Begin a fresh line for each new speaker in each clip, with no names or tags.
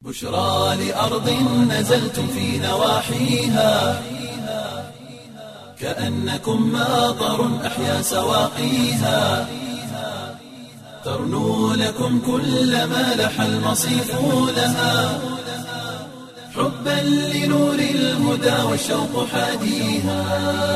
بشرى لأرض نزلتم في نواحيها كأنكم ماطر أحيا سواقيها ترنو لكم كل ما لح المصيف لها حبا لنور الهدى والشوق حاديها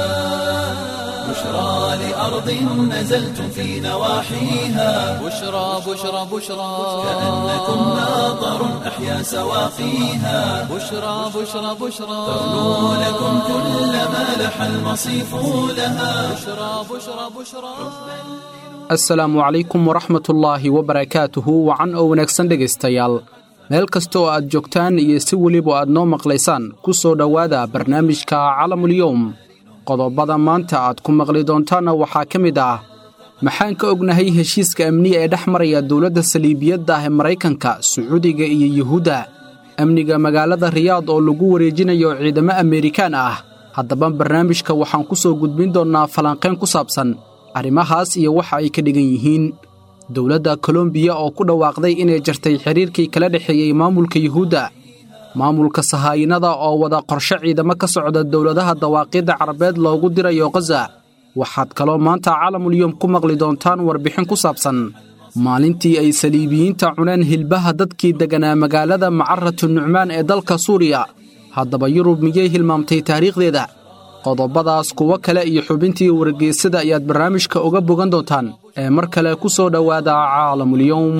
بشرى لأرض نزلتم في نواحيها
بشرى بشرى بشرى
كأنكم ماطر أحيا سواقيها
بشرى بشرى بشرى
ترنو لكم كل ما لح المصيف لها
بشرى بشرى بشرى
asalaamu calaykum waraxmatullaahi wabarakaatuhu wacan oo wanaagsan dhegaystayaal meel kasta oo aad joogtaan iyo si weliba aad noo maqlaysaan ku soo dhowaada barnaamijka calamulyowm qodobada maanta aad ku maqli doontaanna waxaa ka mid ah maxaan ka ognahay heshiiska amniga ee dhex maraya dowladda saliibiyadda ah ee maraykanka sacuudiga iyo yuhuudda amniga magaalada riyaad oo lagu wareejinayo ciidamo ameerikaan ah haddaba barnaamijka waxaan ku soo gudbin doonnaa falanqayn ku saabsan arrimahaas iyo waxa ay ka dhigan yihiin dowladda kolombiya oo ku dhawaaqday inay jartay xidhiirkii kala dhexeeyey maamulka yuhuudda maamulka sahaayinada oo wada qorshe ciidamo ka socda dowladaha dawaaqidda carabeed loogu dirayo khaza waxaad kaloo maanta calamulyom ku maqli doontaan warbixin ku saabsan maalintii ay saliibiyiinta cuneen hilbaha dadkii degganaa magaalada macaratu nucmaan ee dalka suuriya haddaba yurub miyay hilmaamtay taariikhdeeda qodobadaas kuwo kale iyo xubintii wargeysada ayaad barnaamijka uga bogan doontaan ee mar kale ku soo dhowaada caalamulyowm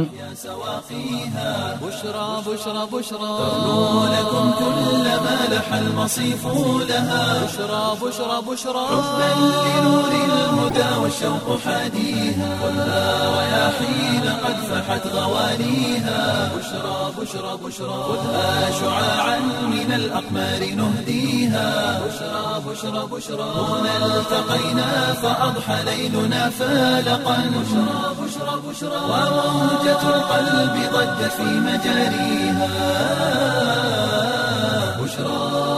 بشرى بشرى بشرى
ترنو لكم كل ما لح المصيف لها
بشرى بشرى بشرى
حبا لنور الهدى والشوق حاديها خذها رياحين قد فحت غوانيها بشرى بشرى بشرى خذها شعاعا من الأقمار نهديها بشرى بشرى بشرى هنا التقينا فأضحى ليلنا فالقا بشرى بشرى بشرى وموجة القلب ضجت في مجاريها بشرى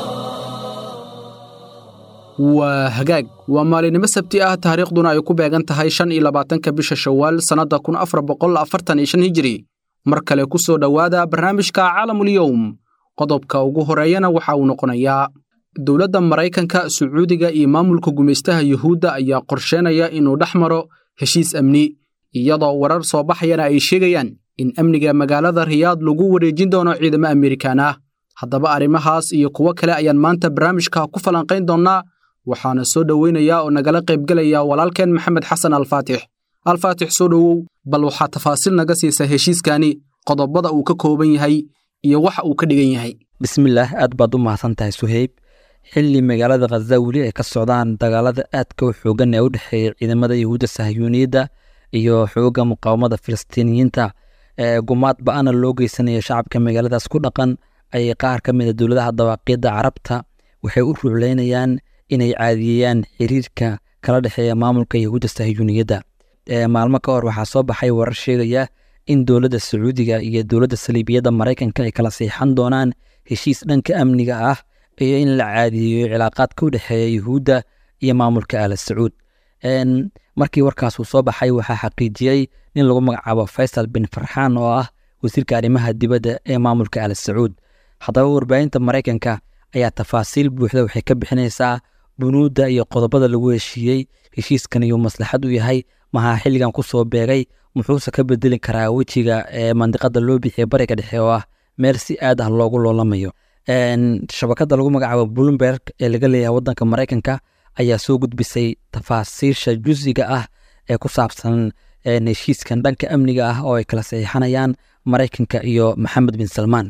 waa hagaag waa maalinimo sabti ah taariikhduna ay ku beegan tahay shan iyo labaatanka bisha shawaal sannadda kun afar boqol afartan iyo shan hijiri mar kale ku soo dhowaada barnaamijka caalamulyowm qodobka ugu horeeyana waxa uu noqonayaa dowladda maraykanka sacuudiga iyo maamulka gumaystaha yuhuudda ayaa qorsheenaya inuu dhex maro heshiis amni iyadoo warar soo baxayana ay sheegayaan in amniga magaalada riyaad lagu wareejin doono ciidamo amerikaan ah haddaba arrimahaas iyo kuwo kale ayaan maanta barnaamijka ku falanqayn doonnaa waxaana soo dhoweynayaa oo nagala qaybgelaya walaalkeen maxamed xasan alfaatix alfaatix soo dhowow bal waxaa tafaasiil naga siisa heshiiskani qodobada uu ka kooban yahay iyo waxa uu ka dhigan yahay
bismillaah aad baad u mahadsan tahay suheyb xilli magaalada khaza weli ay ka socdaan dagaalada aadka u xoogan ee u dhexeeya ciidamada yahuudda sahyuuniyadda iyo xoogga muqaawamada filistiiniyiinta ee gumaad ba-ana loo geysanaya shacabka magaaladaas ku dhaqan ayay qaar ka mid a dowladaha dawaaqiyadda carabta waxay u ruucleynayaan inay caadiyeeyaan xiriirka kala dhexeeya maamulka yahuudda sahyuuniyadda maalmo ka hor waxaa soo baxay warar sheegaya in dowladda sacuudiga iyo dowladda saliibiyadda maraykanka ay kala siixan doonaan heshiis dhanka amniga ah iyo in la caadiyeeyo cilaaqaadka u dhexeeya yuhuudda iyo maamulka aala sacuud markii warkaas uu soo baxay waxaa xaqiijiyey nin lagu magacaabo faysal bin farxaan oo ah wasiirka arrimaha dibadda ee maamulka aala sacuud haddaba warbaahinta maraykanka ayaa tafaasiil buuxda waxay ka bixinaysaa bunuudda iyo qodobada lagu heshiiyey heshiiskan iyuu maslaxad u yahay maxaa xilligan ku soo beegay muxuuse ka bedeli karaa wejiga ee mandiqada loo bixiya bariga dhexe oo ah meel si aad ah loogu loolamayo shabakada lagu magacaabo bloomberg ee laga leeyahay wadanka maraykanka ayaa soo gudbisay tafaasiisha jusiga ah ee ku saabsan heshiiskan dhanka amniga ah oo ay kala saxiixanayaan maraykanka iyo maxamed bin salmaan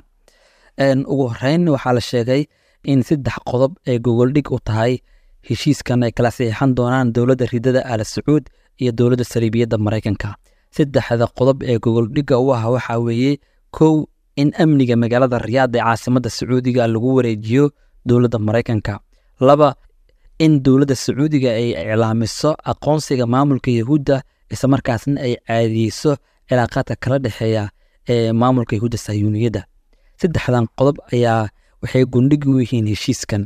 ugu horeyn waxaa la sheegay in saddex qodob ay gogoldhig u tahay heshiiskan ay kala saxiixan doonaan dowladda ridada aala sacuud iyo dowladda saliibiyadda maraykanka saddexda qodob ee gogoldhigga u ah waxaa weeye kow in amniga magaalada riyaad ee caasimadda sacuudiga lagu wareejiyo dowladda maraykanka laba in dowladda sacuudiga ay iclaamiso aqoonsiga maamulka yahuudda islamarkaasna ay caadiyeyso cilaaqaadka kala dhexeeya ee maamulka yahuudda sayuuniyadda saddexdan qodob ayaa waxay gundhigi u yihiin heshiiskan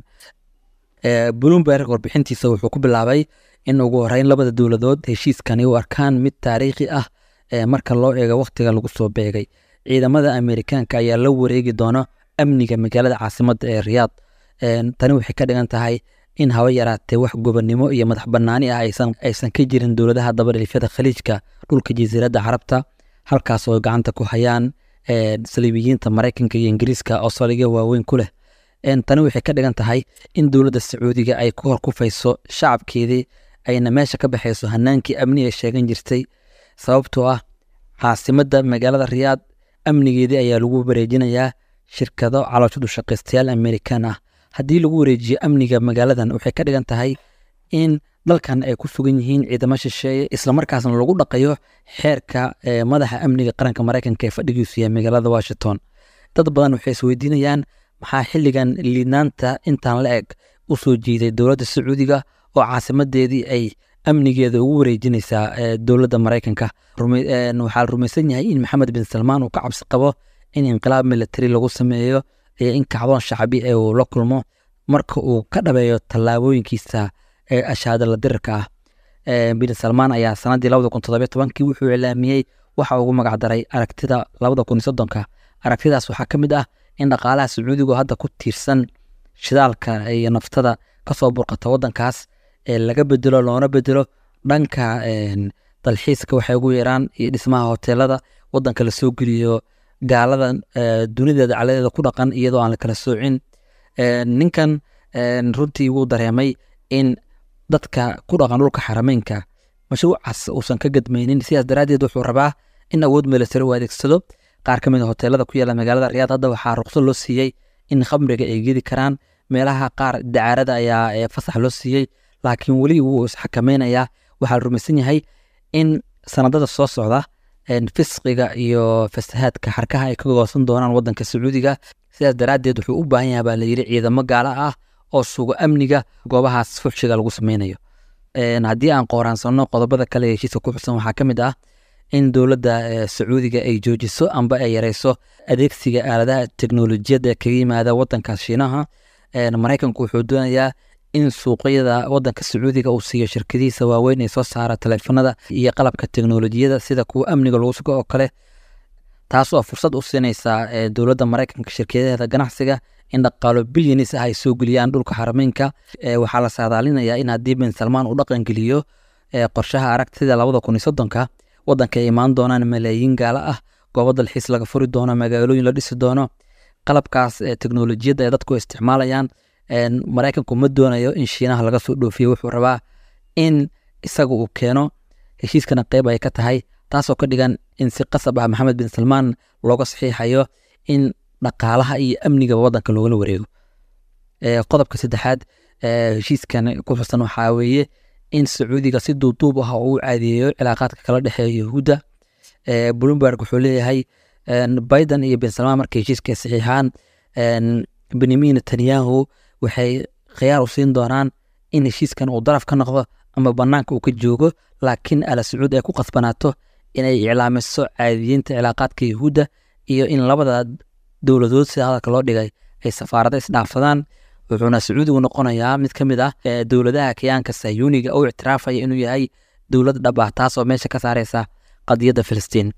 bloomberg warbixintiisa wuxuu ku bilaabay in ugu horeyn labada dowladood heshiiskani u arkaan mid taariikhi ah marka loo eego wakhtiga lagu soo beegay ciidamada amerikaanka ayaa la wareegi doona amniga magaalada caasimadda ee riyaad tani waxay ka dhigan tahay in haba yaraatee wax gobonnimo iyo madax bannaani ah aysan ka jirin dowladaha dabadhilifyada khaliijka dhulka jasiiradda carabta halkaas oo gacanta ku hayaan saliibiyiinta maraykanka iyo ingiriiska oo saldhigyo waaweyn ku leh tani waxay ka dhigan tahay in dowladda sacuudiga ay ku hor kufayso shacabkeedii ayna meesha ka baxayso hanaankii amni ay sheegan jirtay sababtoo ah caasimadda magaalada riyaad amnigeedii ayaa lagu wareejinayaa shirkado calooshadu shaqaystayaal amerikaan ah haddii lagu wareejiyo amniga magaaladan waxay ka dhigan tahay in dalkan ay ku sugan yihiin ciidamo shisheeye islamarkaasna lagu dhaqayo xeerka madaxa amniga qaranka maraykanka ee fadhigiisu yahay magaalada washington dad badan waxay isweydiinayaan maxaa xilligan liidnaanta intaan la eg u soo jiiday dowladda sacuudiga oo caasimadeedii ay amnigeeda ugu wareejinaysaa dowladda maraykanka waxaa la rumaysan yahay in maxamed bin salmaan uu ka cabsi qabo in inqilaab military lagu sameeyo iyo in kacdoon shacbi ee uu la kulmo marka uu ka dhabeeyo tallaabooyinkiisa ee ashaadala dirirka ah bin salmaan ayaa sanadii labada kun toddobiyo tobankii wuxuu iclaamiyey waxa ugu magacdaray aragtida labada kun iyo soddonka aragtidaas waxaa ka mid ah in dhaqaalaha sacuudigu hadda ku tiirsan shidaalka iyo naftada kasoo burqata wadankaas ee laga bedelo loona bedelo dhanka dalxiiska waxay ugu yaraan iyo dhismaha hoteelada wadanka lasoo geliyo gaalada dunideeda caladeeda ku dhaqan iyadoo aan la kala soocin ninkan runtii wuu dareemay in dadka ku dhaqan dhulka xarameynka mashruucaas uusan ka gadmaynin sidaas daraaddeed wuxuu rabaa in awood military uu adeegsado qaar ka mid a hoteelada ku yaala magaalada riyaad hadda waxaa ruqsad loo siiyey in khamriga ay gedi karaan meelaha qaar dacaarada ayaa fasax loo siiyey laakiin weli wuu isxakameynayaa waxaa la rumaysan yahay in sanadada soo socda fisqiga iyo fasahaadka xarkaha ay ka goosan doonaan wadanka sacuudiga sidaas daraaddeed wuxuu u baahan yahay baa layidhi ciidamo gaala ah oo sugo amniga goobahaas fuxshiga lagu sameynayo haddii aan qooraansano qodobada kale ee heshiiska ku xusan waxaa ka mid ah in dowladda sacuudiga ay joojiso amba ay yareyso adeegsiga aaladaha teknolojiyadda kaga yimaada wadankaas shiinaha maraykanku wuxuu doonayaa in suuqyada wadanka sacuudiga uu siiyo shirkadihiisa waaweyn ee soo saara taleefanada iyo qalabka teknolojiyada sida kuwa amniga lagu sugo oo kale taas oo fursad u siinaysa dowladda maraykanka shirkadaheeda ganacsiga in dhaqaalo bilyanis ah ay soo geliyaan dhulka xarameynka waxaa la saadaalinayaa in haddii bin salmaan uu dhaqangeliyo qorshaha aragtida labada kun iyo soddonka wadanka ay imaan doonaan malaayiin gaalo ah goobo dalxiis laga furi doono magaalooyin la dhisi doono qalabkaas teknolojiyadda ay dadku isticmaalayaan maraykanku ma doonayo in shiinaha laga soo dhoofiyo wuxuu rabaa in isaga uu keeno heshiiskana qeyb ay ka tahay taasoo ka dhigan in si qasab ah maxamed bin salmaan looga saxiixayo in dhaqaalaha iyo amniga wadanka loogala wareego qodobka saddexaad heshiiskan ku xusan waxaa weeye in sacuudiga si duuduub ah uu caadeeyo cilaaqaadka kala dhexeeya yahuudda bloomberg wuxuu leeyahay biden iyo bin salmaan markay heshiiska saxiixaan benyamin netanyahu waxay khiyaar u siin doonaan in heshiiskan uu daraf ka noqdo ama banaanka uu ka joogo laakiin ala sacuud ay ku qasbanaato inay iclaamiso caadiyiinta cilaaqaadka yahuudda iyo in labada dowladood sida hadalka loo dhigay ay safaarada isdhaafsadaan wuxuuna sacuudigu noqonayaa mid ka mid ah dowladaha kayaanka sayuuniga oo ictiraafaya inuu yahay dowlad dhab ah taas oo meesha ka saareysa qadiyadda filistiin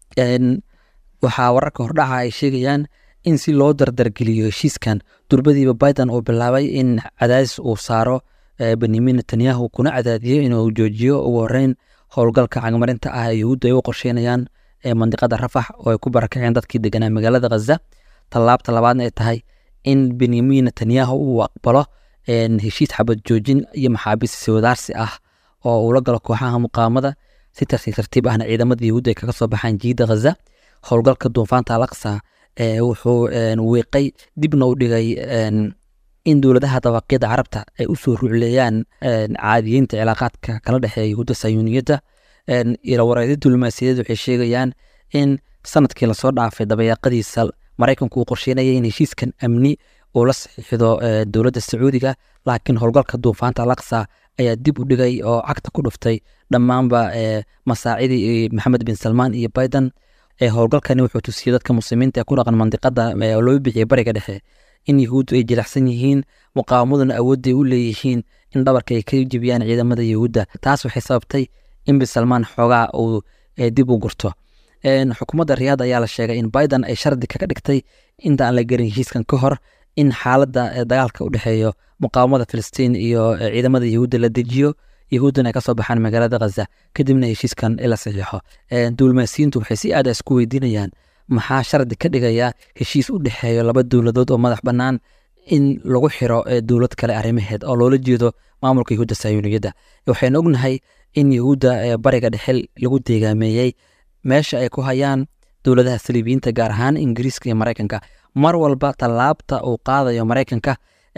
waxaa wararka hordhaca ay sheegayaan in si loo dardargeliyo heshiiskan durbadiiba biden uu bilaabay in cadaadis uu saaro benyamin netanyahu kuna cadaadiyo inuu joojiyo ugu horeyn howlgalka cagmarinta ah ee yahuudda ay u qorsheynayaan mandiqada rafax oo ay ku barakaceen dadkii deganaa magaalada khaza tallaabta labaadna ay tahay in benyamin netanyahu uu aqbalo heshiis xabad joojin iyo maxaabiis siwadaarsi ah oo uu la galo kooxaha muqaamada si tartiib tartiib ahna ciidamada yahuudda ay kaga soo baxaan jiida khaza howlgalka duufaanta alaqsa wuxuu wiiqay dibna u dhigay in dowladaha dabaqyada carabta ay usoo rucleeyaan caadiyiinta cilaaqaadka kala dhexeeya yahuudda sayuuniyadda ilawareedyo diblomaasiyadeed waxay sheegayaan in sanadkii lasoo dhaafay dabayaaqadiisa maraykanku uu qorsheynaya in heshiiskan amni uu la saxiixdo dowladda sacuudiga laakiin howlgalka duufaanta alaqsa ayaa dib u dhigay oo cagta ku dhuftay dhammaanba masaacidii maxamed bin salmaan iyo biden howlgalkani wuxuu tusiyey dadka muslimiinta ee ku dhaqan mandiqada loo bixiyay bariga dhexe in yahuuddu ay jilicsan yihiin muqaawamaduna awoodday u leeyihiin in dhabarka ay ka jebiyaan ciidamada yahuudda taas waxay sababtay in bin salmaan xoogaa uu dib u gurto xukuumadda riyaad ayaa la sheegay in biden ay shardi kaga dhigtay inta aan la gerin heshiiskan ka hor in xaaladda dagaalka u dhexeeyo muqaawamada filistiin iyo ciidamada yahuudda la dejiyo yahuuddana ay kasoo baxaan magaalada khaza kadibna heshiiskan la saxiixo duulmaasiyiintu waxay si aada isku weydiinayaan maxaa shardi ka dhigaya heshiis u dhexeeyo laba dowladood oo madax bannaan in lagu xiro dowlad kale arrimaheed oo loola jeedo maamulka yahuudda sayuuniyadda waxaynu ognahay in yahuudda bariga dhexe lagu deegaameeyey meesha ay ku hayaan dowladaha saliibiyiinta gaar ahaan ingiriiska iyo maraykanka mar walba tallaabta uu qaadayo maraykanka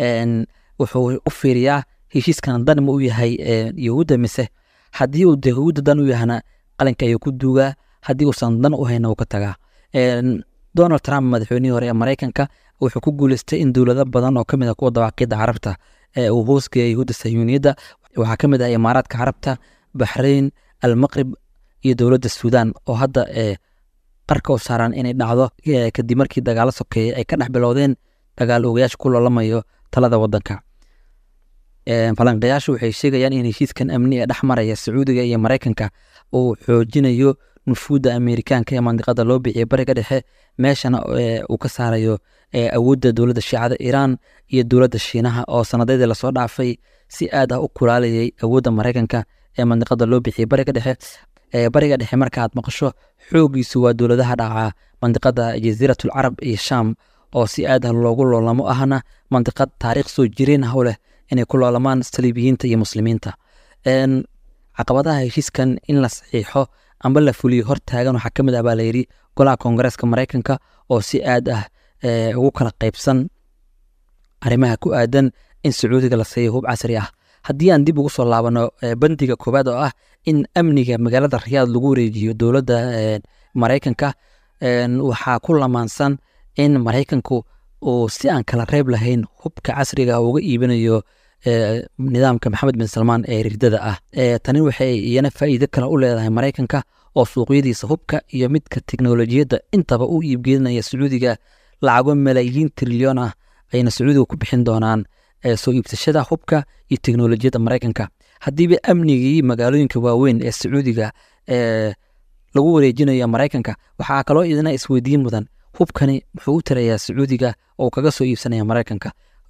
wuxuu u fiiriyaa heshiiskan dan ma u yahay yahuudda mise haddii uu yahuudda dan u yahana qalinka ayuu ku duugaa haddii uusan dan u hayna uu ka tagaa donald trump madaxweynihii hore ee maraykanka wuxuu ku guuleystay in dowlado badan oo kamid ah kuwa dawaaqidda carabta uu hoosgeeya yahuudda sayuuniyadda waxaa ka mid ah imaaraadka carabta baxrayn almaqrib iyo dowladda suudaan oo hadda qarka u saaran inay dhacdo kadib markii dagaalo sokeeye ay ka dhex bilowdeen dagaal ogayaasha ku loolamayo talada wadanka falanqayaashu waxay sheegayaan in heshiiskan amni ee dhex maraya sacuudiga iyo maraykanka uu xoojinayo nufuudda ameerikaanka ee mandiqada loo bixiyay bariga dhexe meeshana uu ka saarayo awoodda dowladda shiicada iiraan iyo dowladda shiinaha oo sanadeedii lasoo dhaafay si aad ah u kulaalayay awoodda maraykanka ee mandiqada loo bixiyay bariga dhexe bariga dhexe markaaad maqasho xoogiisu waa dowladaha dhaca mandiqada jasiiratul carab iyo shaam oo si aad ah loogu loolamo ahna mandiqad taariikh soo jireen ah u leh inay ku loolamaan saliibiyiinta iyo muslimiinta caqabadaha heshiiskan in la saxiixo amba la fuliyo hortaagan waxaa ka mid ah baa layidhi golaha koongareeska maraykanka oo si aad ah ugu kala qaybsan arrimaha ku aadan in sacuudiga la siiyo hub casri ah haddii aan dib ugu soo laabano bandiga koowaad oo ah in amniga magaalada riyaad lagu wareejiyo dowladda maraykanka waxaa ku lamaansan in maraykanku uu si aan kala reeb lahayn hubka casriga uga iibinayo nidaamka maxamed bin salmaan ee rirdada ah tani waxay iyana faa'iido kale u leedahay maraykanka oo suuqyadiisa hubka iyo midka teknolojiyadda intaba u iibgelinaya sacuudiga lacago malaayiin trilyoon ah ayna sacuudiga ku bixin doonaan soo iibsashada hubka iyo teknolojiyadda maraykanka haddiiba amnigii magaalooyinka waaweyn ee sacuudiga lagu wareejinayo maraykanka waxaa kaloo idina isweydiin mudan hubkani muxuu u tarayaa sacuudiga oo kaga soo iibsanaya maraykanka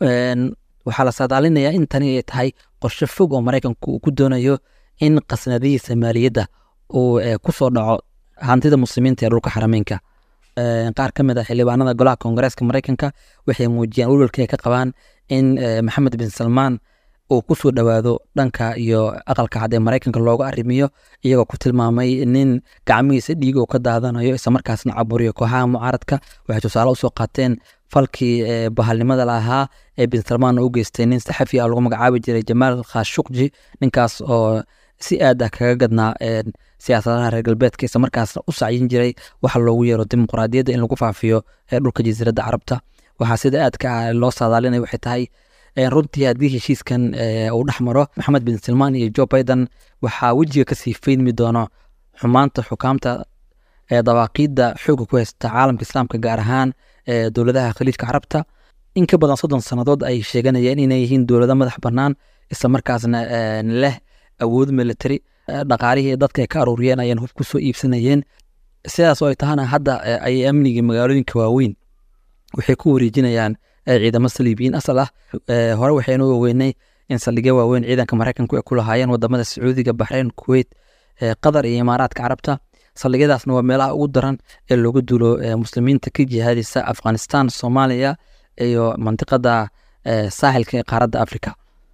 waxaa la saadaalinayaa in tani ay tahay qorshe fog oo maraykanku uu ku doonayo in qasnadihiisa maaliyadda uu ku soo dhaco hantida muslimiinta ee dhulka xarameynka qaar ka mid ah xildhibaanada golaha koongareeska maraykanka waxay muujiyaan welwalka ay ka qabaan in maxamed bin salmaan uu ku soo dhowaado dhanka iyo aqalka cad ee maraykanka looga arrimiyo iyagoo ku tilmaamay nin gacmihiisa dhiig uu ka daadanayo islamarkaasna caburiyo kooxaha mucaaradka waxay tusaale usoo qaateen falkii bahalnimada lahaa ee bin salmaan u geystay nin saxafi ah lagu magacaabi jiray jamaal khashukji ninkaas oo si aad ah kaga gadnaa siyaasadaha reer galbeedka islamarkaasna u sacyin jiray waxa loogu yeero dimuqraadiyadda in lagu faafiyo dhulka jasiiradda carabta waxaa sida aadka ah loo saadaalinaya waxay tahay runtii haddii heshiiskan uu dhex maro maxamed bin salmaan iyo jo biden waxaa wejiga kasii feydmi doono xumaanta xukaamta dawaaqiidda xooga ku haysta caalamka islaamka gaar ahaan dowladaha khaliijka carabta in ka badan soddon sannadood ay sheeganayeen inay yihiin dowlado madax bannaan islamarkaasna leh awood military dhaqaalihii dadka ay ka aruuriyeen ayaan hub ku soo iibsanayeen sidaas oo ay tahana hadda ayay amnigii magaalooyinka waaweyn waxay ku wareejinayaan ciidamo saliibiyiin asal ah hore waxaynu ogeynay in saldhigyo waaweyn ciidanka maraykanku ay ku lahaayeen wadamada sacuudiga baxreyn kuweyt qatar iyo imaaraadka carabta saldhigyadaasna waa meelaha ugu daran ee looga duulo muslimiinta ka jihaadisa afghanistan soomaaliya iyo mandiqada saaxilka ee qaaradda africa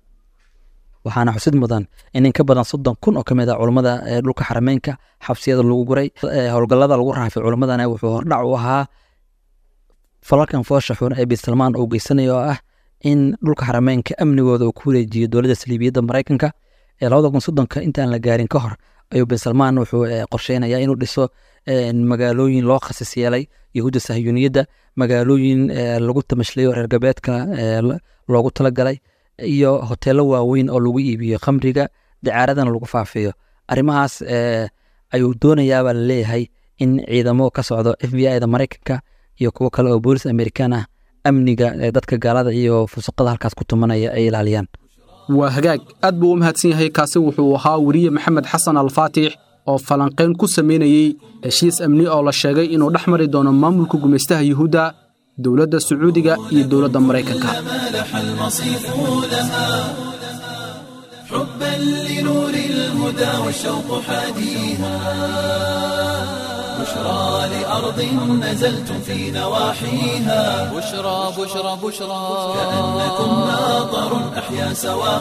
waxaana xusid mudan in in ka badan soddon kun oo kamid ah culummada dhulka xarameynka xabsiyada lagu guray howlgallada lagu raafay culimmadana wuxuu hordhac u ahaa falalkan foosha xun ee bin salmaan uu geysanayo oo ah in dhulka xarameynka amnigooda uu ku wareejiyo dowladda saliibiyadda maraykanka ee labada kun soddonka intaan la gaarin ka hor ayuu bin salmaan wuxuu qorsheynayaa inuu dhiso magaalooyin loo khasis yeelay yahuudda sahyuuniyadda magaalooyin lagu tamashlayo reer galbeedka loogu talagalay iyo hoteelo waaweyn oo lagu iibiyo khamriga dacaaradana lagu faafiyo arrimahaas ayuu doonayaabaa laleeyahay in ciidamo ka socdo f b i da maraykanka iyo kuwo kale oo boolis amerikaan ah amniga dadka gaalada iyo fusuqada halkaas ku tumanaya ay ilaaliyaan
waa hagaag aad buu u mahadsan yahay kaasi wuxuu ahaa weriye maxamed xasan alfaatix oo falanqayn ku samaynayey heshiis amni oo la sheegay inuu dhex mari doono maamulka gumaystaha yuhuudda dowladda sacuudiga iyo dowladda maraykanka
مالح المصيف لها حبا لنور الهدى والشوق حاديها بشرى لأرض نزلتم في نواحيها
بشرى بشرى بشرى
كأنكم ماطر أحيا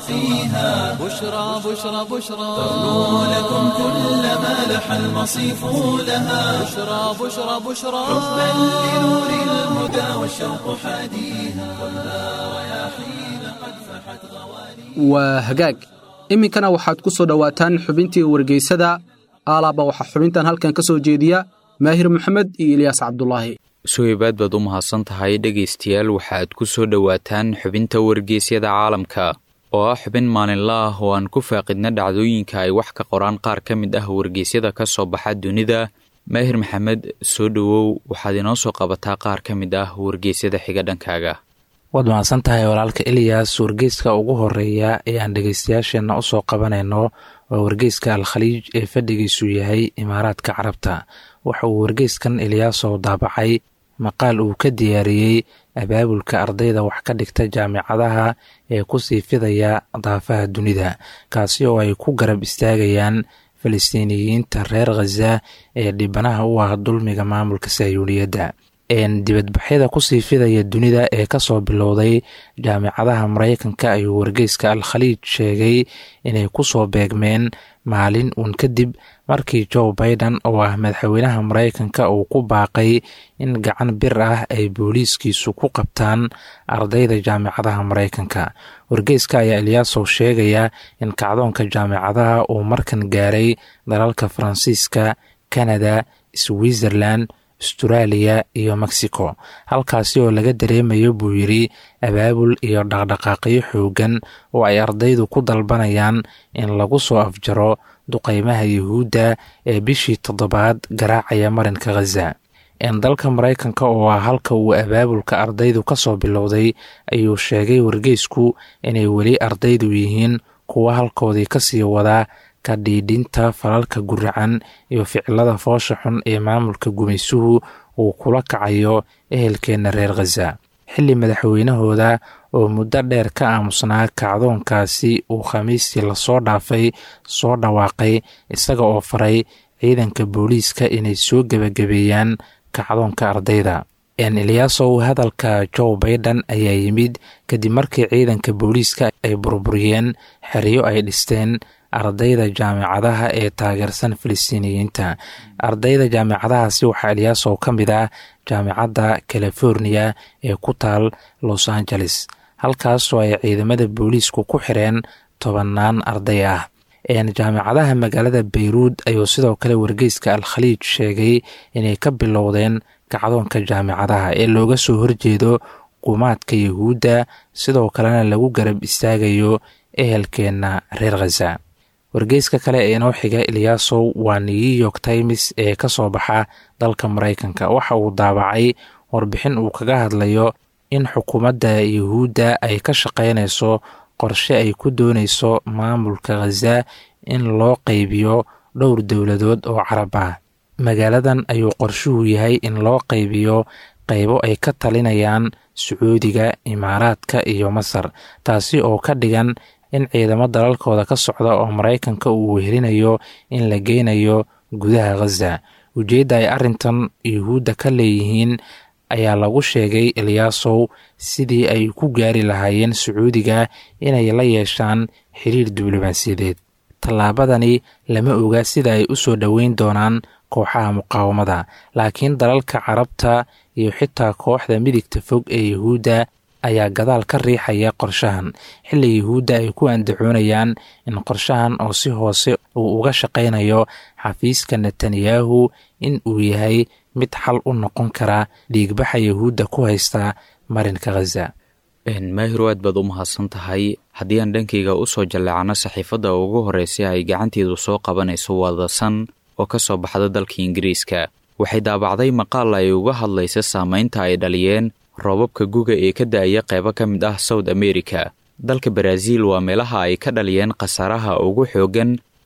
سواقيها
بشرى بشرى بشرى
تغنو لكم كل ما لح المصيف لها
بشرى بشرى بشرى
حبا لنور الهدى والشوق حاديها خذها رياحين قد فحت غواليها
waa hagaag iminkana waxaad ku soo dhowaataan xubintii wargeysada aalaaba waxaa xubintan halkan ka soo jeediya maahir maxamed iyo ilyaas cabdulaahi
suhaybaad baad u mahadsan tahay dhegaystayaal waxaad ku soo dhowaataan xubinta wargeysyada caalamka oo ah xubin maalinla ah oo aan ku faaqidna dhacdooyinka ay wax ka qoraan qaar ka mid ah wargeysyada ka soo baxa dunida maahir maxamed soo dhowow waxaad inoo soo qabataa qaar ka mid ah wargeysyada xiga dhankaaga
waad mahadsan tahay walaalka eliyas wargeyska ugu horeeya ee aan dhegeystayaasheenna usoo qabanayno waa wargeyska al khaliij ee fadhigiisu yahay imaaraadka carabta waxa uu wargeyskan eliyaasow daabacay maqaal uu ka diyaariyey abaabulka ardayda wax ka dhigta jaamicadaha ee kusii fidaya daafaha dunida kaasi oo ay ku garab istaagayaan falistiiniyiinta reer khaza ee dhibanaha u ah dulmiga maamulka sahyuuniyadda dibadbaxyada kusii fidaya dunida ee kasoo bilowday jaamicadaha maraykanka ayuu wargeyska al khaliij sheegay inay kusoo beegmeen maalin uun kadib markii joe biden oo ah madaxweynaha maraykanka uu ku baaqay in gacan bir ah ay booliiskiisu ku qabtaan ardayda jaamicadaha maraykanka wargeyska ayaa eliyaasow sheegaya in kacdoonka jaamicadaha uu markan gaaray dalalka faransiiska kanada switzerland astraaliya iyo mexico halkaasi oo laga dareemayo buu yidri abaabul iyo dhaqdhaqaaqyo xoogan oo ay ardaydu ku dalbanayaan in lagu soo afjaro duqeymaha yuhuudda ee bishii toddobaad garaacaya marinka khaza dalka maraykanka oo ah halka uu abaabulka ardaydu ka soo bilowday ayuu sheegay wargeysku inay weli ardaydu yihiin kuwa halkoodii kasii wadaa ka dhiidhinta falalka guracan iyo ficilada foosha xun ee maamulka gumaysuhu uu kula kacayo ehelkeenna reer khaza xilli madaxweynahooda oo muddo dheer ka aamusnaa kacdoonkaasi uu khamiistii lasoo dhaafay soo dhawaaqay isaga oo faray ciidanka booliiska inay soo gebagabeeyaan kacdoonka ardayda eliyaasow hadalka joe baiden ayaa yimid kadib markii ciidanka booliiska ay burburiyeen xeryo ay dhisteen ardayda jaamicadaha ee taageersan filistiiniyiinta ardayda jaamicadahaasi waxaa eliyaasow ka mid ah jaamicadda californiya ee ku taal los angeles halkaasoo ay ciidamada booliisku ku xireen tobannaan arday ah jaamicadaha magaalada bayruud ayuu sidoo kale wargeyska al khaliij sheegay inay ka bilowdeen kacdoonka jaamicadaha ee looga soo horjeedo qumaadka yuhuudda sidoo kalena lagu garab istaagayo ehelkeenna reer khaza wargeyska kale ee inoo xiga eliyaasow waa new york times ee ka soo baxa dalka maraykanka waxa uu daabacay warbixin uu kaga hadlayo in xukuumadda yuhuudda ay ka shaqaynayso qorshe ay ku doonayso maamulka khaza in loo qaybiyo dhowr dowladood oo carab ah magaaladan ayuu qorshuhu yahay in loo qaybiyo qaybo ay ka talinayaan sacuudiga imaaraadka iyo masar taasi oo ka dhigan in ciidamo dalalkooda ka socda oo maraykanka uu wehelinayo in la geynayo gudaha khaza ujeedda ay arrintan yuhuudda ka leeyihiin ayaa lagu sheegay eliyaasow sidii ay ku gaari lahaayeen sacuudiga inay la yeeshaan xiriir diblomaasiyadeed tallaabadani lama oga sida ay u soo dhoweyn doonaan kooxaha muqaawamada laakiin dalalka carabta iyo xitaa kooxda midigta fog ee yuhuudda ayaa gadaal ka riixaya qorshahan xilli yuhuudda ay ku andacoonayaan in qorshahan oo si hoose uu uga shaqaynayo xafiiska netanyahu in uu yahay mid xal u noqon kara dhiigbaxa yuhuudda ku haysta marinka khaza
maahiru aad baad u mahadsan tahay haddii aan dhankayga u soo jalleecano saxiifadda ugu horreysay ay gacanteedu soo qabanayso wadasan oo ka soo baxda dalka ingiriiska waxay daabacday maqaal ay uga hadlaysa saamaynta ay dhaliyeen roobabka guga ee ka da-aya qaybo ka mid ah south america dalka baraaziil waa meelaha ay ka dhaliyeen khasaaraha ugu xooggan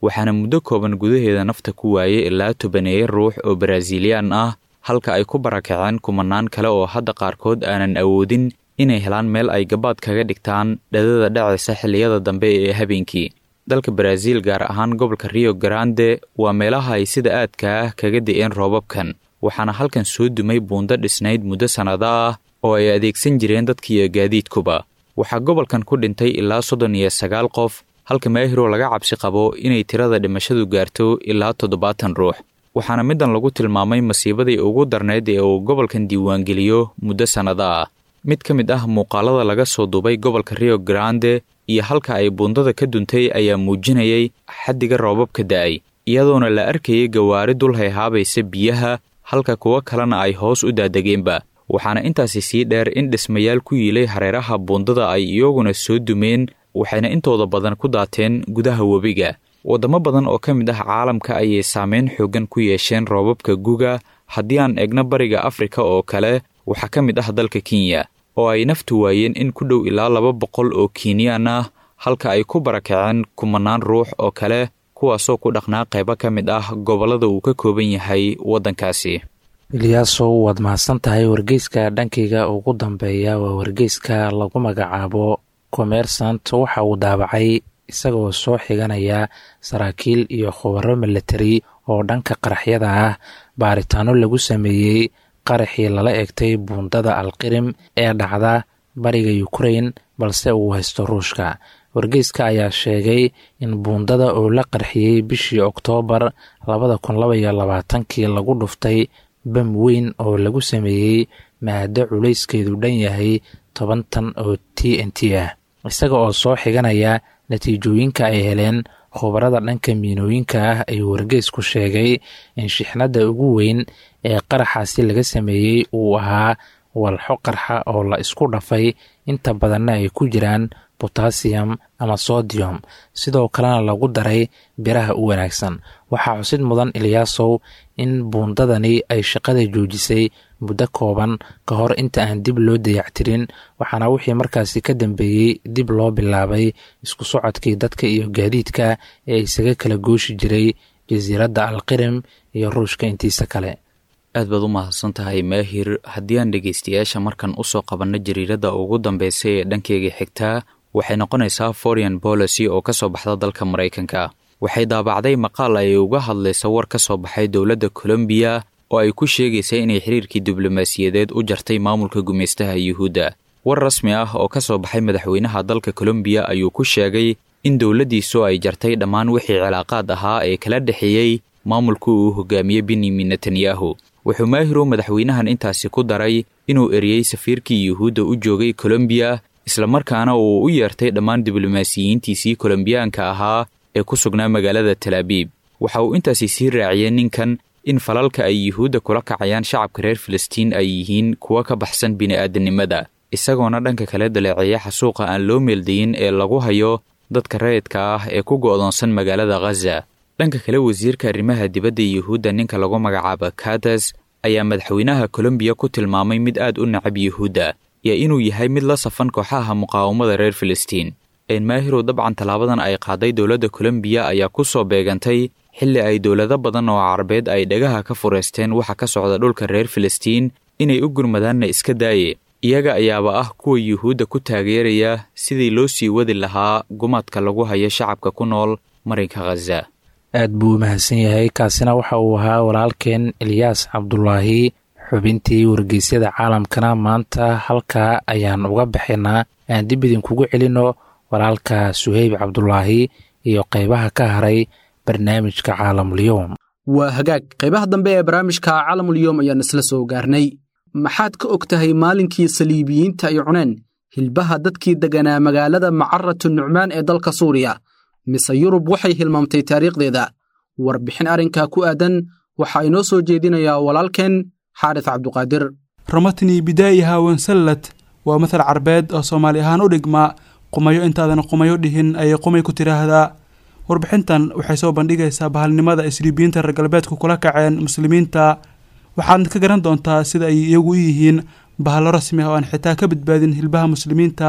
waxaana muddo kooban gudaheeda nafta ku waayay ilaa tobaneeya ruux oo baraasiiliyaan ah halka ay ku barakaceen kumanaan kale oo hadda qaarkood aanan awoodin inay helaan meel ay gabaad kaga dhigtaan dhadada dhacaysa xilliyada dambe ee habeenkii dalka baraaziil gaar ahaan gobolka rio grande waa meelaha ay sida aadka ah kaga da'een roobabkan waxaana halkan soo dumay buundo dhisnayd muddo sannado ah oo ay adeegsan jireen dadkiiyo gaadiidkuba waxaa gobolkan ku dhintay ilaa soddon iyo sagaal qof halka maahiro laga cabsi qabo inay tirada dhimashadu gaarto ilaa toddobaatan ruux waxaana middan lagu tilmaamay masiibadii ugu darnayd ee uu gobolkan diiwaangeliyo muddo sannado ah mid ka mid ah muuqaalada laga soo duubay gobolka rio grande iyo halka ay buundada ka duntay ayaa muujinayay xaddiga roobabka da'ay iyadoona la arkayay gawaari dul hayhaabaysa biyaha halka kuwo kalena ay hoos u daadegeenba waxaana intaasi sii dheer in dhismayaal ku yiilay hareeraha buundada ay iyaguna soo dumeen waxayna intooda badan ku daateen gudaha webiga waddamo badan oo ka mid ah caalamka ayay saameyn xooggan ku yeesheen roobabka guga haddii aan egno bariga afrika oo kale waxaa ka mid ah dalka kenya oo ay naftu waayeen in ku dhow ilaa laba boqol oo kiiniyaan ah halka ay ku barakaceen kumanaan ruux oo kale kuwaasoo ku dhaqnaa qaybo ka mid ah gobollada uu ka kooban yahay waddankaasi
ilyaasow waad mahadsan tahay wargeyska dhankayga ugu dambeeya waa wargeyska lagu magacaabo commersant waxa uu daabacay isagoo soo xiganaya saraakiil iyo khubaro milatari oo dhanka qaraxyada ah baaritaano lagu sameeyey qaraxii lala egtay buundada alqirim ee dhacda bariga ukrain balse uu haysto ruushka wargeyska ayaa sheegay in buundada oo la qarxiyey bishii oktoobar labada kun labaiyo labaatankii lagu dhuftay bam weyn oo lagu sameeyey maado culayskeedu dhan yahay toban tan oo t n t ah isaga oo soo xiganaya natiijooyinka ay heleen khubarada dhanka miinooyinka ah ayuu wargeysku sheegay in shixnadda ugu weyn ee qaraxaasi laga sameeyey uu ahaa walxo qarxa oo la isku dhafay inta badanna ay ku jiraan botasiyum ama sodiyum sidoo kalena lagu daray biraha u wanaagsan waxaa xusid mudan ilyaasow in buundadani ay shaqada joojisay muddo kooban ka hor inta aan dib loo dayactirin waxaana wixii markaasi ka dambeeyey dib loo bilaabay isku socodkii dadka iyo gaadiidka ee isaga kala gooshi jiray jasiiradda alqirim iyo ruushka intiisa kale
aad baad u mahadsan tahay maahir haddii aan dhegaystayaasha markan u soo qabanno jariiradda ugu dambaysa ee dhankeyga xigtaa waxay noqonaysaa foreign policy oo ka soo baxda dalka maraykanka waxay daabacday maqaal ay uga hadlaysa war ka soo baxay dowladda colombiya oo ay ku sheegaysa inay xiriirkii diblomaasiyadeed u jartay maamulka gumaystaha yuhuudda war rasmi ah oo ka soo baxay madaxweynaha dalka colombiya ayuu ku sheegay in dowladdiisu ay jartay dhammaan wixii cilaaqaad ahaa ee kala dhexeeyey maamulku uu hogaamiyey benyamin netanyahu wuxuu maahiru madaxweynahan intaasi ku daray inuu eriyey safiirkii yuhuudda u joogay colombiya islamarkaana uu u yeertay dhammaan diblomaasiyiintiisii kolombiyaanka ahaa ee ku sugnaa magaalada talaabiib waxa uu intaasi sii raaciyey ninkan in falalka ay yuhuudda kula kacayaan shacabka reer filistiin ay yihiin kuwa ka baxsan bini'aadanimada isagoona dhanka kale daleeceeya xasuuqa aan loo meeldayin ee lagu hayo dadka rayidka ah ee ku go'doonsan magaalada khaza dhanka kale wasiirka arrimaha dibadda yuhuudda ninka lagu magacaabo katas ayaa madaxweynaha kolombiya ku tilmaamay mid aad u nacab yuhuudda iyo inuu yahay mid la safan kooxaha muqaawamada reer filistiin enmaahirow dabcan tallaabadan ay qaaday dowladda kolombiya ayaa ku soo beegantay xilli ay dowlado badan oo carabeed ay dhagaha ka fureysteen waxa ka socda dhulka reer filistiin inay u gurmadaanna iska daaye iyaga ayaaba ah kuwa yuhuudda ku taageeraya sidii loo sii wadi lahaa gumaadka lagu hayo shacabka ku nool marinka khaza
aad buu u mahadsan yahay kaasina waxa uu ahaa walaalkeen ilyaas cabdulaahi xubintii wargeysyada caalamkana maanta halkaa ayaan uga baxaynaa aan dib idinkugu celinno walaalka suheyb cabdulaahi iyo qaybaha ka haray barnaamijka caalamulyoom
waa hagaag qaybaha dambe ee barnaamijka caalamulyoom ayaan isla soo gaarnay maxaad ka og tahay maalinkii saliibiyiinta ay cuneen hilbaha dadkii degganaa magaalada macaratu nucmaan ee dalka suuriya mise yurub waxay hilmaamtay taariikhdeeda warbixin arrinkaa ku aadan waxaa inoo soo jeedinayaa walaalkeen xaaris cabduqaadir
ramatni bidaa'iha wansallad waa mathal carbeed oo soomaali ahaan u dhigma qumayo intaadan qumayo dhihin ayay qumay ku tidhaahdaa warbixintan waxay soo bandhigaysaa bahalnimada isriibiyiinta reer galbeedku kula kaceen muslimiinta waxaadna ka garan doontaa sida ay iyagu u yihiin bahallo rasmi ah oo aan xitaa ka badbaadin hilbaha muslimiinta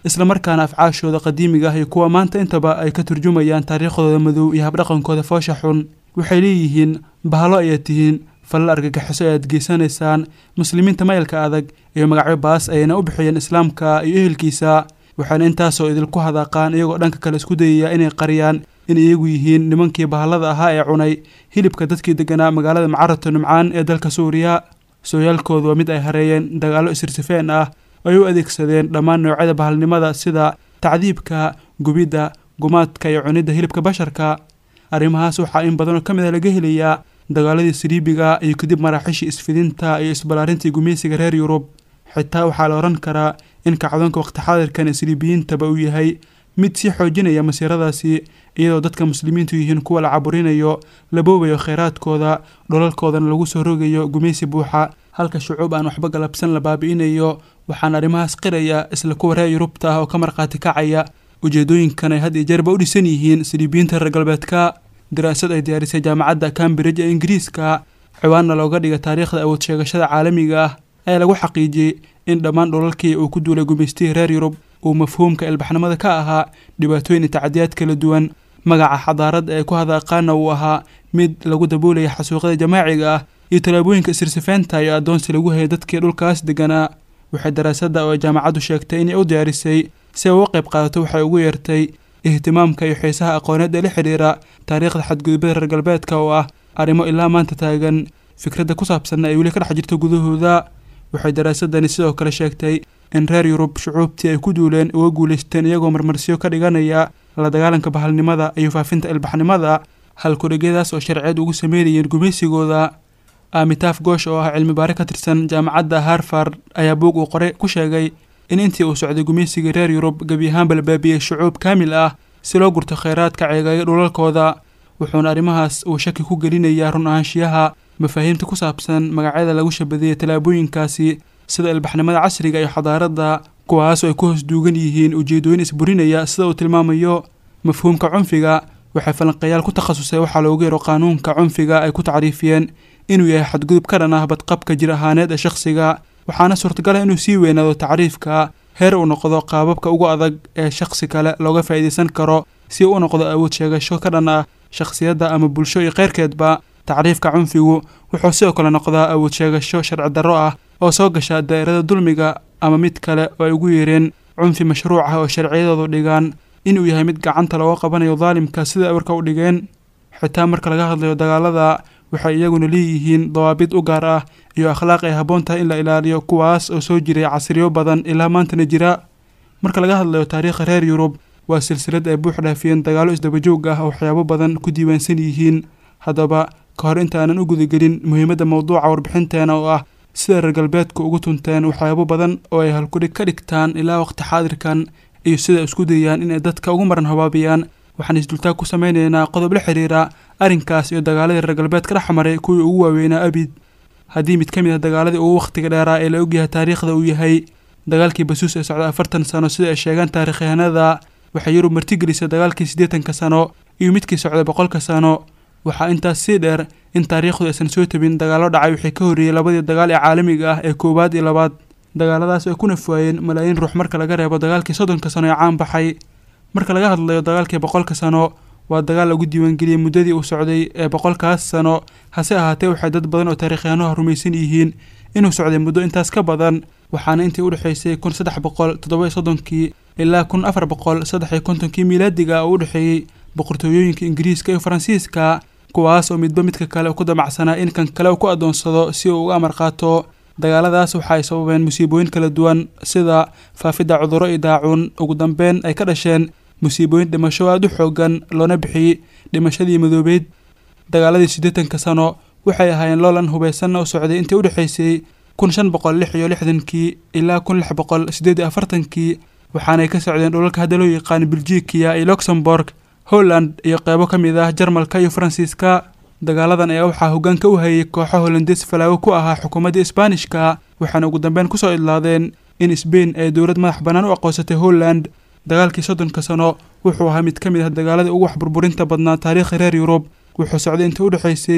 islamarkaana afcaashooda qadiimiga ah iyo kuwa maanta intaba ay ka turjumayaan taariikhdooda madow iyo habdhaqankooda foosha xun waxay leeyihiin bahalo ayaad tihiin falal argagixiso ayaad geysanaysaan muslimiinta mayalka adag iyo magacyo baas ayayna u bixiyeen islaamka iyo ehelkiisa waxaana intaasoo idinku hadaaqaan iyagoo dhanka kale isku dayaya inay qariyaan in iyagu yihiin nimankii bahallada ahaa ee cunay hilibka dadkii deganaa magaalada macarato nimcaan ee dalka suuriya sooyaalkoodu waa mid ay hareeyeen dagaallo isirsifeen ah oo ay u adeegsadeen dhammaan noocyada bahalnimada sida tacdiibka gubidda gumaadka iyo cunidda hilibka basharka arrimahaas waxaa in badanoo ka mid a laga helayaa dagaaladii siriibiga iyo kadib maraaxiishii isfidinta iyo isballaarintii gumeysiga reer yurub xitaa waxaa la odhan karaa in kacdoonka waqti xaadirkan isriibiyiintaba uu yahay mid sii xoojinaya masiiradaasi iyadoo dadka muslimiintu yihiin kuwa la caburinayo la boobayo kheyraadkooda dholalkoodana lagu soo rogayo gumeysi buuxa halka shucuub aan waxba galabsan la baabi'inayo waxaana arrimahaas qiraya isla kuwa reer yurubta ah oo ka markhaati kacaya ujeedooyinkan ay had iyo jeerba u dhisan yihiin siriibiyiinta reer galbeedka daraasad ay diyaarisay jaamacadda cambridge ee ingiriiska ciwaanna looga dhiga taariikhda awood sheegashada caalamiga ah ayaa lagu xaqiijiyey in dhammaan dholalkii uu ku duulay gumaystihii reer yurub uu mafhuumka ilbaxnimada ka ahaa dhibaatooyin iyo tacdiyaad kala duwan magaca xadaaradda ee ku hadaaqaana uu ahaa mid lagu daboolaya xasuuqyada jamaaciga ah iyo tallaabooyinka isirsifeynta iyo addoonsi lagu hayay dadkii dhulkaas deganaa waxay daraasadda oo jaamacaddu sheegtay inay u diyaarisay si ay uga qayb qaadato waxay ugu yeertay ihtimaamka iyo xiisaha aqooneed ee la xidhiira taariikhda xadgudubada reer galbeedka oo ah arrimo ilaa maanta taagan fikradda ku saabsanna ay weli ka dhex jirto gudahooda waxay daraasadani sidoo kale sheegtay in reer yurub shucuubtii ay ku duuleen uga guulaysteen iyagoo marmarsiyo ka dhiganaya la dagaalanka bahalnimada iyo faafinta ilbaxnimada halkudhigyadaas oo sharciyeed ugu sameynayeen gumaysigooda amitaaf goosh oo ah cilmi baare ka tirsan jaamacadda harvard ayaa buug uu qore ku sheegay in intii uu socday gumaysigii reer yurub gebi ahaanba la baabiyey shucuub kaamil ah si loo gurto kheyraadka ceegaya dhulalkooda wuxuuna arrimahaas uu shaki ku gelinayaa run ahaanshiyaha mafaahiimta ku saabsan magacyada lagu shabadeeyay tallaabooyinkaasi sida ilbaxnimada casriga iyo xadaaradda kuwaasoo ay ku hoos duugan yihiin ujeedooyin isburinaya sida uu tilmaamayo mafhuumka cunfiga waxay falanqeeyaal ku takhasusay waxaa loogu yaro qaanuunka cunfiga ay ku tacriifiyeen inuu yahay xadgudub ka dhan ah badqabka jir ahaaneed ee shakhsiga waxaana suurtagal ah inuu sii weynaado tacriifka heer uu noqdo qaababka ugu adag ee shakhsi kale looga faa'iidaysan karo si uu u noqdo awood sheegasho ka dhan ah shakhsiyadda ama bulsho iyo keyrkeedba tacriifka cunfigu wuxuu sidoo kale noqdaa awood sheegasho sharci darro ah oo soo gasha daa'irada dulmiga ama mid kale oo ay ugu yeereen cunfi mashruuc ah oo sharciyadoodu dhigaan inuu yahay mid gacanta looga qabanayo daalimka sida ay warka u dhigeen xitaa marka laga hadlayo dagaalada waxay iyaguna leeyihiin dawaabid u gaar ah iyo akhlaaq ay habboon tahay in la ilaaliyo kuwaas oo soo jiray casriyo badan ilaa maantana jira marka laga hadlayo taariikha reer yurub waa silsilad ay buux dhaafiyeen dagaallo isdabajoog ah oo waxyaabo badan ku diiwaansan yihiin haddaba ka hor intaanan u gudagelin muhiimadda mowduuca warbixinteena oo ah sida reer galbeedku ugu tunteen waxyaabo badan oo ay halkudhig ka dhigtaan ilaa waqti xaadirkan iyo sida ay isku dayaan inay dadka ugu maran habaabiyaan waxaan isdultaag ku sameynaynaa qodob la xiriira arrinkaas iyo dagaaladii reer galbeedka dhex maray kuwii ugu waaweynaa abid haddii mid ka mid ah dagaaladii ugu wakhtiga dheeraa ee la ogyahay taariikhda uu yahay dagaalkii basuus ee socda afartan sano sida ay sheegaan taarikhyahanada waxay yurub martigelisay dagaalkii siddeetanka sano iyo midkii socday boqolka sano waxaa intaas sii dheer in taariikhdu aysan soo tabin dagaallo dhacay wixii ka horreeyey labadii dagaal ee caalamiga ah ee koowaad iyo labaad dagaaladaas ay ku nafwaayeen malaayiin ruux marka laga reebo dagaalkii soddonka sano ee caan baxay marka laga hadlayo dagaalkii boqolka sano waa dagaal lagu diiwaangeliyey muddadii uu socday ee boqolkaas sano hase ahaatee waxay dad badan oo taariikhyahanuha rumaysan yihiin inuu socday muddo intaas ka badan waxaana intii u dhexaysay kun saddex boqol toddoba iyo soddonkii ilaa kun afar boqol saddex iyo kontonkii miilaadiga oo u dhexeeyey boqortooyooyinka ingiriiska iyo faransiiska kuwaas oo midba midka kale ku damacsanaa in kan kale uu ku addoonsado si uu uga amar qaato dagaaladaas waxa ay sababeen musiibooyin kala duwan sida faafidda cudurro iyo daacuun ugu dambeyn ay ka dhasheen musiibooyin dhimasho aada u xoogan loona bixiyey dhimashadii madoobeyd dagaaladii siddeetanka sano waxay ahaayeen loolan hubaysanna u socday intii u dhexaysay kun shan boqol lix iyo lixdankii ilaa kun lix boqol siddeed iyo afartankii waxaanay ka socdeen dhulalka hadda loo yaqaan beljikiya iyo luxembourg holland iyo qeybo ka mid ah jarmalka iyo faransiiska dagaaladan ayaa waxaa hoggaanka u hayay kooxo holandees falaago ku ahaa xukuumadda isbaanishka waxaana ugu dambeyn kusoo idlaadeen in sbain ay dowlad madax bannaan u aqoonsatay holland dagaalkii soddonka sano wuxuu ahaa mid ka mid ah dagaaladii ugu wax burburinta badnaa taariikha reer yurub wuxuu socday intii u dhexaysay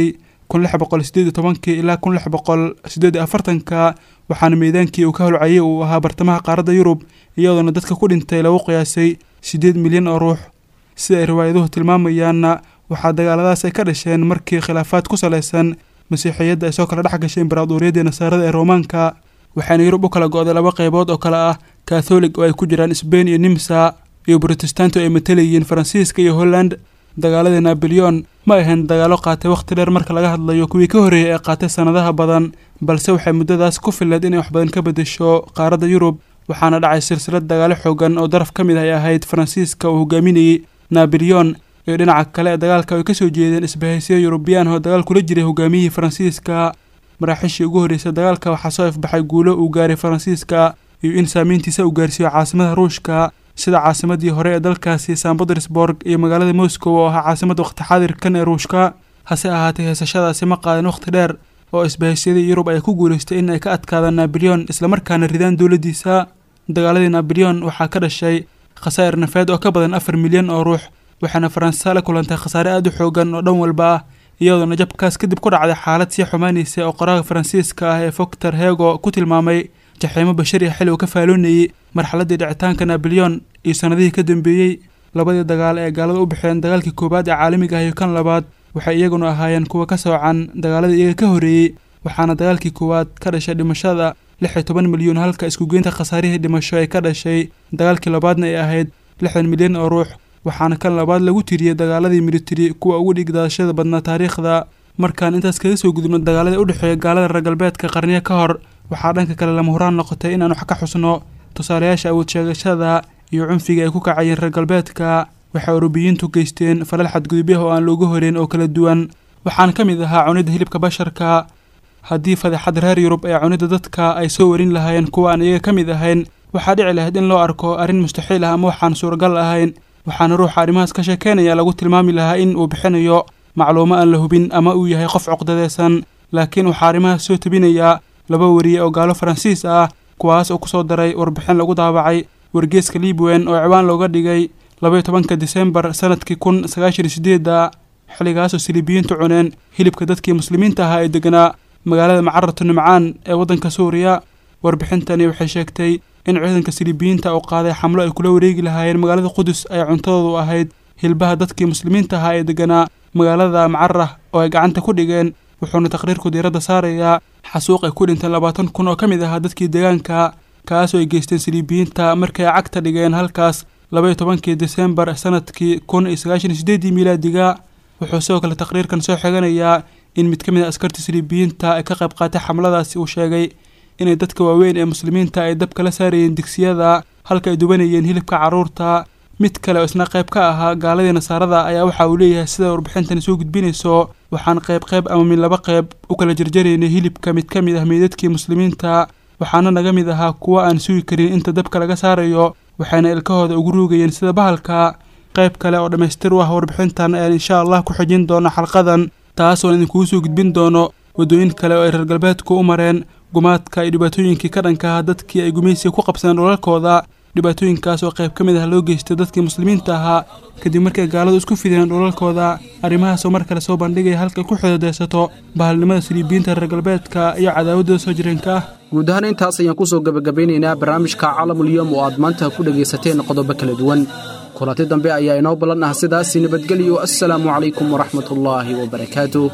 kun lix boqol sideed iyo tobankii ilaa kun lix boqol sideed iyo afartanka waxaana meydaankii uu ka holcayay uu ahaa bartamaha qaaradda yurub iyadoona dadka ku dhintay lagu qiyaasay siddeed milyan oo ruux sida ay riwaayaduhu tilmaamayaanna waxaa dagaaladaas ay ka dhasheen markii khilaafaad ku salaysan masiixiyadda ay soo kala dhex gashay imbaraaduriyadii nasaarada ee roomaanka waxaana yurub u kala go-day laba qaybood oo kale ah katholig oo ay ku jiraan sbain iyo nimsa iyo brotestanto ay matalayeen faransiiska iyo holland dagaaladii naboleon ma ahayn dagaalo qaatay wakhti dheer marka laga hadlayo kuwii ka horreeyay ee qaatay sannadaha badan balse waxay muddadaas ku fileed inay wax badan ka beddesho qaaradda yurub waxaana dhacay silsilad dagaalo xoogan oo daraf ka mid ay ahayd faransiiska uu hogaaminayey naboleon iyo dhinaca kale ee dagaalka ay ka soo jeedeen isbahaysiyo yurubiyaan oo dagaal kula jiray hogaamiyihii faransiiska maraaxiishii ugu horreysay dagaalka waxaa soo ifbaxay guulo uu gaaray faransiiska iyo in saamayntiisa uu gaarsiiyo caasimada ruushka sida caasimadii hore ee dalkaasi san petersburg iyo magaalada moscow oo ahaa caasimada waqti xaadirkan ee ruushka hase ahaatee heesashadaasi ma qaadan wakhti dheer oo isbahaysyadii yurub ay ku guulaystay in ay ka adkaadaan naboleon islamarkaana ridaan dowladdiisa dagaaladii naboleon waxaa ka dhashay khasaa'ir nafeed oo ka badan afar milyan oo ruux waxaana faransa la kulantay khasaare aada u xoogan oo dhan walba ah iyadoona jabkaas kadib ku dhacday xaalad sii xumaanaysa oo qoraaga faransiiska ah ee foctor hego ku tilmaamay jaxiimo bashari xili uu ka faaloonayey marxaladdii dhicitaanka naboleon iyo sannadihii ka dambeeyey labadii dagaal ee gaalada u baxeen dagaalkii koowaad ee caalamiga ah iyo kan labaad waxay iyaguna ahaayeen kuwa ka soocan dagaaladii iyaga ka horreeyey waxaana dagaalkii koowaad ka dhashay dhimashada lix iyo toban milyuun halka iskugeynta khasaarihii dhimasho ay ka dhashay dagaalkii labaadna ay ahayd lixdan milyan oo ruux waxaana kan labaad lagu tiriyey dagaaladii militari kuwa ugu dhigdaashada badnaa taariikhda markaan intaas kaga soo gudubno dagaaladii u dhexeeya gaalada reer galbeedka qarniyo ka hor waxaa dhanka kale lama huraan noqotay inaan wax ka xusno tusaalayaasha awood sheegashada iyo cunfiga ay ku kacayeen reer galbeedka waxay orubiyiintu geysteen falal xadgudubyaha oo aan looga horeyn oo kala duwan waxaana ka mid ahaa cunidda hilibka basharka haddii fadeexad reer yurub ee cunidda dadka ay soo warin lahaayeen kuwa aan iyaga ka mid ahayn waxaa dhici lahayd in loo arko arrin mustaxiil ah ama waxaan suuragal ahayn waxaana ruuxa arrimahaas ka sheekeynaya lagu tilmaami lahaa in uu bixinayo macluumo aan la hubin ama uu yahay qof cuqdadeysan laakiin waxaa arrimahaas soo tebinayaa laba wariye oo gaalo faransiis ah kuwaas oo kusoo daray warbixin lagu daabacay wargeeska liibwen oo ciwaan looga dhigay labaiyo tobanka disembar sanadkii kun sagaashan iyo sideedda xilligaasoo siliibiyiintu cuneen hilibka dadkii muslimiinta ahaa ee deganaa magaalada macaratu nimcaan ee waddanka suuriya warbixintani waxay sheegtay in ciidanka siliibiyiinta uu qaaday xamlo ay kula wareegi lahaayeen magaalada qudus ay cuntadoodu ahayd hilbaha dadkii muslimiinta ahaa ee deganaa magaalada macarah oo ay gacanta ku dhigeen wuxuuna taqriirku diiradda saarayaa xasuuq ay ku dhinteen labaatan kun oo ka mid ahaa dadkii deegaanka kaasoo ay geysteen siliibiyiinta markay cagta dhigeen halkaas labaiyo tobankii disembar sanadkii kun iyo sagaashan iyo sideeddii miilaadiga wuxuu sidoo kale taqriirkan soo xiganayaa in mid ka mid a askartii siliibiyiinta ay ka qayb qaatay xamladaasi uu sheegay inay dadka waaweyn ee muslimiinta ay dabka la saarayeen digsiyada halka ay dubanayeen hilibka carruurta mid kale oo isna qayb ka ahaa gaaladii nasaarada ayaa waxa uu leeyahay sida warbixintani soo gudbinayso waxaan qayb qayb ama mid laba qayb u kala jarjaraynay hilibka mid ka mid ah meydadkii muslimiinta waxaana naga mid ahaa kuwa aan sugi karin inta dabka laga saarayo waxayna ilkahooda ugu ruugayeen sida bahalka qayb kale oo dhammaystir u ah warbixintan ayaan insha allah ku xijin doono xalqadan taasoon idinkugu soo gudbin doono waddooyin kale oo ay reer galbeedku u mareen gumaadka iyo dhibaatooyinkii ka dhanka ah dadkii ay gumaysiga ku qabsadeen dhulalkooda dhibaatooyinkaas oo qayb ka mid ah loo geystay dadkii muslimiinta ahaa kadib markay gaaladu isku fideen dhulalkooda arrimahaasoo mar kale soo bandhigaya halkay ku xidadeysato bahalnimada siliibiyiinta reer galbeedka iyo cadaawaddooda soo jireenka ah
guud ahaan intaas ayaan ku soo gebagabeynaynaa barnaamijka caalamulyoom oo aad maanta ku dhegaysateen qodobo kala duwan kulanti dambe ayaa inoo ballan ah sidaasi nabadgelyo assalaamu calaykum waraxmatullaahi wabarakaatu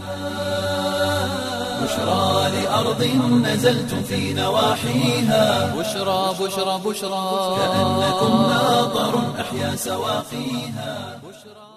بشرى لأرض نزلتم في نواحيها
بشرى بشرى بشرى
كأنكم ناظر أحيا سواقيها